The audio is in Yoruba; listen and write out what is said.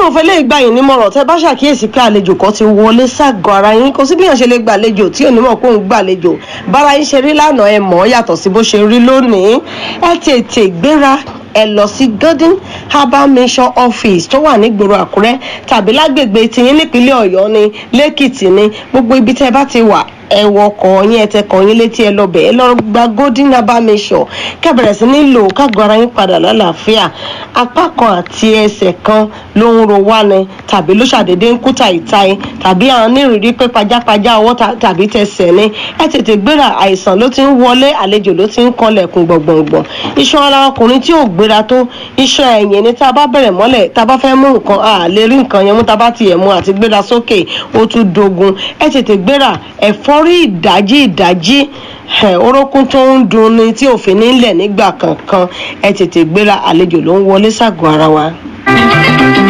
fẹ́ lè gbà yín nímọ̀ràn tẹ́ bá ṣàkíyèsí pé àlejò kan ti wọlé ságọ́ ara yín kò sí bí yàn ṣe lè gbàlejò tí ò ní mọ̀ pé òun gbàlejò bára yín ṣe rí lánàá ẹ mọ̀ ọ́ yàtọ̀ sí bó ṣe rí lónìí ẹ tètè gbéra ẹ lọ sí golden herbal mission office tó wà nígboro àkúrẹ́ tàbí lágbègbè tiyín nípínlẹ̀ ọ̀yọ́ ni lẹ́kìtì ni gbogbo ibi tẹ́ bá ti wà ẹ wọkọ̀ yín ẹ tẹ kàn yín létí ẹ lọbẹ̀ ẹ lọ gba golden herbal mission kẹbẹ̀rẹ̀ sí ní lò kágọ́ ara yín padà lálàáfíà apá kan àti ẹsẹ̀ kan ló ń ro wá ni tàbí ló ṣàdédé ń kú tàìtàì tàbí àwọn onírìírí pé pajápajá ọwọ́ tàbí tẹsẹ̀ ni ẹ tètè gbéra àìsàn ló ti ń wọlé àlejò ló ti ń kanlẹ̀kùn gbọ̀ngbọ̀ngbọ̀n iṣan ara ọkùnrin tí ò gbéra tó iṣan ẹ̀yìn ni tá a bá bẹ̀rẹ̀ mọ́lẹ̀ tá a bá fẹ́ mú nǹkan a lè rí nǹkan yẹn mú tá a bá tiẹ̀ mú àti gbéra sókè ó tún dogun ẹ tètè gbéra ẹ̀fọ́rí ìdájí ìdájí orókún tó ń dun ni tí òfin nílẹ̀ nígbà kankan ẹ tètè gbéra àlejò ló ń wọlé ságọ́ ara wa.